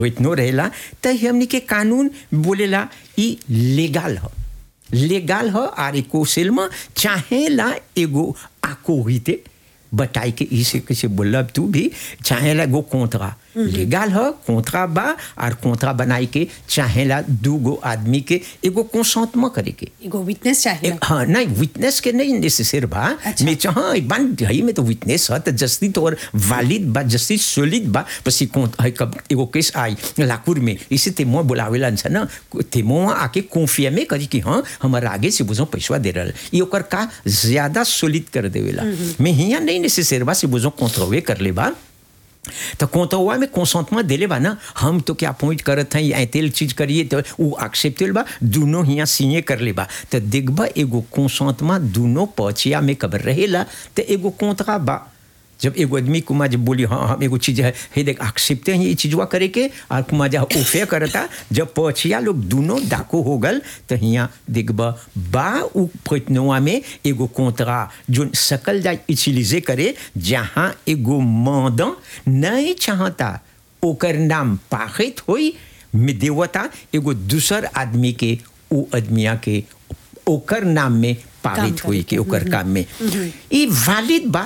इतनो रहेला त हमनी के कानून बोलेला ई लीगल ह लीगल ह आर एको सेल में चाहेला एगो आको रीते बताई के इसे कैसे बोलब तू भी चाहेला एगो कोंतरा लीगल ह कोंतरा बा और कोंतरा बनाई के चाहेला दू गो आदमी के एगो कंसंटमा करे के एगो विटनेस चाहिए एक- हाँ नहीं विटनेस के नहीं नेसेसर बा अच्छा। मैं चाह एक बार हई में तो विटनेस है तो जस्ती तो और वालिद बा जस्ती सोलिड बा पसी कौन हई कब एगो केस आई लाकुर में इसे ते मो बुलावेला छ ना ते मो आके कॉन्फिया में करी कि हाँ हमारा आगे से बुझो पैसा दे रहल ये ओकर का ज्यादा सोलिड कर देवेला मैं हिया नहीं नेसेसर बा से बुझो कंट्रोवे कर ले बा तो कोंतवा में कंसेंटमेंट देले बा ना हम तो क्या पॉइंट करत हैं या तेल चीज करिए तो वो एक्सेप्टेबल बा दोनों हिया सिए कर ले बा तो देखबा एगो कंसेंटमेंट दोनों पचिया में कबर रहेला तो एगो कोंतरा बा जब एगो आदमी कुमा जब बोली हाँ हम एगो चीज है हे देख एक्सेप्टे हैं ये चीजवा करे के और कुमा जा ओफे करता जब पचिया लोग दोनों डाको हो गल तो हिया देखबा बा उ प्रयत्नवा में एगो कोंतरा जो सकल जा इचिलिजे करे जहाँ एगो मदन नहीं चाहता ओकर नाम पाखित होई में देवता एगो दूसर आदमी के ओ आदमिया के ओकर नाम में पारित करे होई के, के ओकर काम में ई वैलिड बा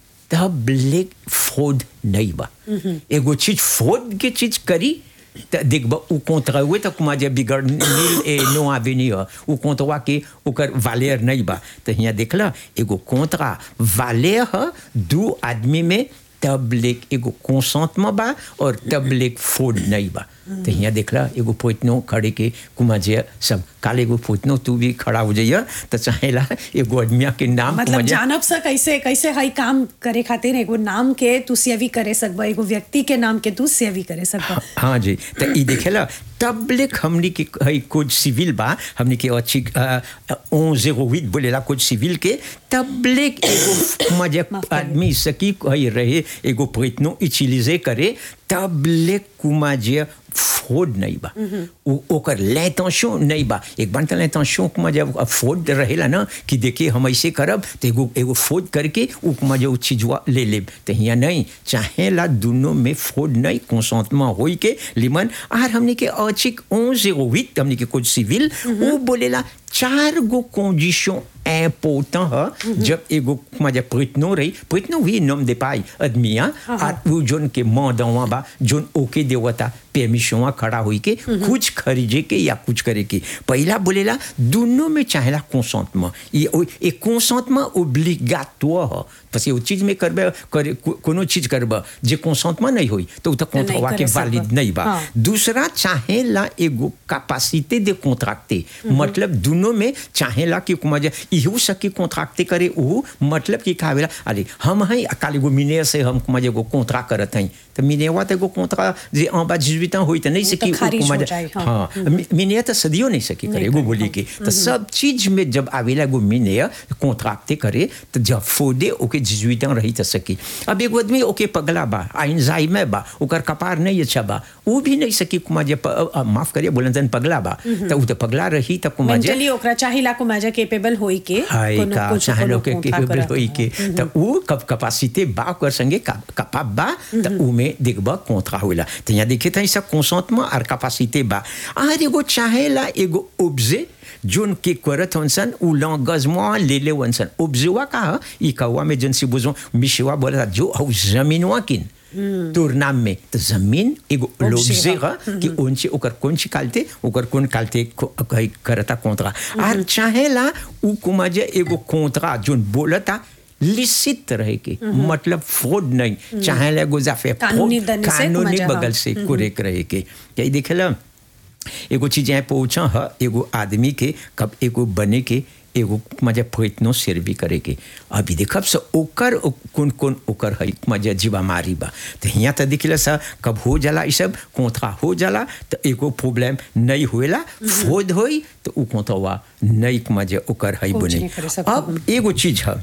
तब लेक फ्रॉड नहीं बा एगो चीज फ्रॉड के चीज करी त देखबा उ कोंतरा हुए तक कुमा जे बिगड़ नील ए नो आवेनी ह उ कोंतवा के ओकर वालेर नहीं बा त हिया देखला एगो कोंतरा वालेर ह दू आदमी में तब लेक एगो कंसेंटमेंट बा और तब लेक फ्रॉड नहीं बा तो हिया देखला एगो पोतनो खड़े के कुमा जे सब काले एगो पोतनो तू भी खड़ा हो जाइए तो चाहेला एगो आदमिया के नाम मतलब कुमा जे- जानब सा कैसे कैसे हई काम करे खातिर एगो नाम के तू सेवी करे सकबा एगो व्यक्ति के नाम के तू सेवी करे सकबा हाँ जी तो ई देखेला तबलिक हमनी के हई कोड सिविल बा हमनी के अच्छी ओ जीरो हुit बोलेला कोड सिविल के तबलिक एगो मजे माफ करिए। आदमी सकी हई रहे एगो प्रयत्नो इचिलिजे करे तबलिक कुमा जे फ्रॉड नहीं बा उ ओकर l'intention नहीं बा एक बार l'intention कुमा जब फ्रॉड रहेला ना कि देखिए हम ऐसे करब तो एगो एगो फ्रॉड करके उ कुमा जो चीजवा ले लेब तो हिया नहीं चाहेला दोनों में फ्रॉड नहीं कंसेंटमेंट होई के लिमन आर हमने के औचिक 1108 हमने के कोड सिविल उ बोलेला चार गो कंडीशन इम्पोर्टेंट है जब एगो मजा प्रयत्नो रही प्रयत्नो हुई नम दे पाई आदमिया और वो जोन के मदवा बा जोन ओके देवता परमिशन खड़ा हुई के कुछ खरीदे के या कुछ करे के पहला बोलेला दोनों में चाहेला कंसेंटमेंट ये ओ- ये कंसेंटमेंट ओब्लिगाटोर है parce que वो चीज में करबे करे को- कोनो चीज करबे जे कंसेंटमेंट नहीं होई तो उ तो नहीं कंट्रवा के करे सकबा। वैलिड नहीं बा हाँ। दूसरा चाहेला एगो कैपेसिटी de contracter मतलब दोनों में चाहेला कि कुमा जे इहो सकी कॉन्ट्रैक्ट करे उ मतलब कि कावेला अरे हम हैं अकाल एगो मिनेर से हम कुमा जे एगो कॉन्ट्रैक्ट करत हैं तो मिनेवा तो एगो कॉन्ट्रैक्ट जे en bas 18 ans होई तो नहीं वो सकी तो उ खारिज कुमा हो जे जाए, हाँ। हां मिनेर तो सदियो नहीं सकी करे नहीं एगो करे, बोली हाँ। के तो सब चीज में जब आवेला एगो मिनेर कॉन्ट्रैक्ट करे तो जब फोदे ओके 18 ans रही तो सकी अब एगो आदमी ओके पगला बा आइंजाइमे बा ओकर कपार नहीं अच्छा बा वो भी नहीं सकी कुमा जे प- अ, माफ करिए बोलन तन पगला बा तो उ तो पगला रही त कुमा जे मेंटली ओकरा चाहिला को माजा केपेबल होई के हाय कोनो का कुछ चाहे कोनो लोग के कोंथा केपेबल करत। होई के तो उ कप कैपेसिटी बा कर संगे कपाब बा तो उ में देखबा कोंट्रा होला तो यहाँ देखे था सब कंसेंटमेंट और कैपेसिटी बा आर एगो चाहेला एगो ऑब्जे जोन के करत हनसन उ लंगजमा ले ले हनसन ऑब्जेवा का ह? ई कौवा में जन से बुझो मिशवा बोला जो हौ जमीनवा किन तोर नाम में तो जमीन एगो ऑब्जे लोब्जे बा। ह कि उनसे ओकर कौन सी कालते ओकर कौन कालते को- कही करता कोंतरा आर चाहेला उ कुमाजे एगो कोंतरा जोन बोलता लिसित रहे के मतलब फ्रॉड नहीं चाहेला एगो जाफे कानूनी दंड से कानूनी कुमाजे, हाँ। बगल से कुरेक रहे के यही देखेला एगो चीज यहाँ पहुंचा है एगो आदमी के कब एगो बने के एगो मजा प्रयत्नो सिर भी करे के अभी देखब से ओकर ओ- कौन कौन ओकर है मजा जीवा मारी बा तो यहाँ तो दिखला सा कब हो जाला ई सब कोंथरा हो जाला तो एगो प्रॉब्लम नहीं होएला फोद होई तो उ कोंथवा नहीं मजा ओकर है कुछ बने नहीं करे सकता। अब एगो चीज है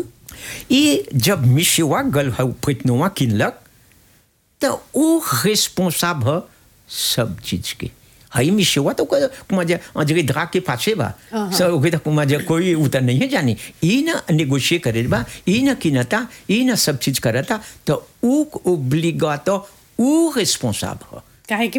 ये जब मिशवा गल है प्रयत्नवा किनलक तो वो रिस्पॉन्साब है सब चीज के हई मिशवा तो मजा अजगे धरा के पाछे बा सब ओके तो मजा कोई उतर नहीं है जानी ई ना नेगोशिएट करे बा ई ना किनता ई ना सब चीज करता तो ऊ ओब्लिगातो ऊ रिस्पॉन्साब है काहे कि